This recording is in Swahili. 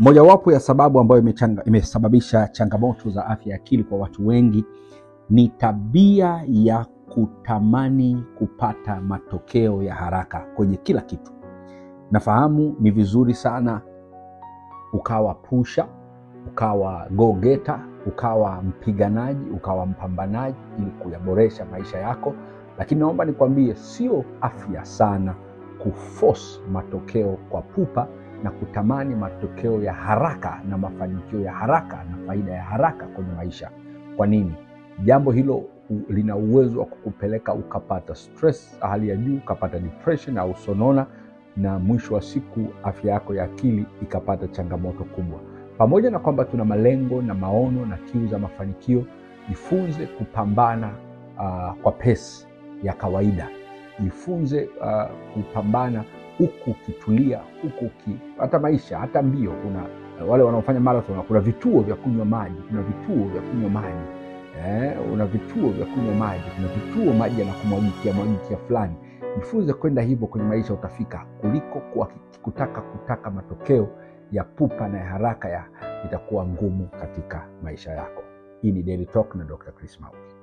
Mojawapo ya sababu ambayo imechanga, imesababisha changamoto za afya ya akili kwa watu wengi ni tabia ya kutamani kupata matokeo ya haraka kwenye kila kitu. Nafahamu ni vizuri sana ukawa pusha, ukawa go getter, ukawa mpiganaji, ukawa mpambanaji ili kuyaboresha maisha yako, lakini naomba nikwambie, sio afya sana kuforce matokeo kwa pupa na kutamani matokeo ya haraka na mafanikio ya haraka na faida ya haraka kwenye maisha. Kwa nini? Jambo hilo u- lina uwezo wa kukupeleka ukapata stress hali ya juu, ukapata depression au sonona, na mwisho wa siku afya yako ya akili ikapata changamoto kubwa. Pamoja na kwamba tuna malengo na maono na kiu za mafanikio, jifunze kupambana uh, kwa pesi ya kawaida. Jifunze uh, kupambana huku ukitulia, huku uki, hata maisha, hata mbio. Kuna wale wanaofanya marathon, kuna vituo vya kunywa maji, kuna vituo vya kunywa maji eh, una vituo vya kunywa maji, kuna vituo maji yanakumwagikia mwagikia fulani. Jifunze kwenda hivyo kwenye maisha, utafika kuliko kwa kutaka kutaka matokeo ya pupa na ya haraka ya itakuwa ngumu katika maisha yako. Hii ni Daily Talk na Dr. Chris Mauki.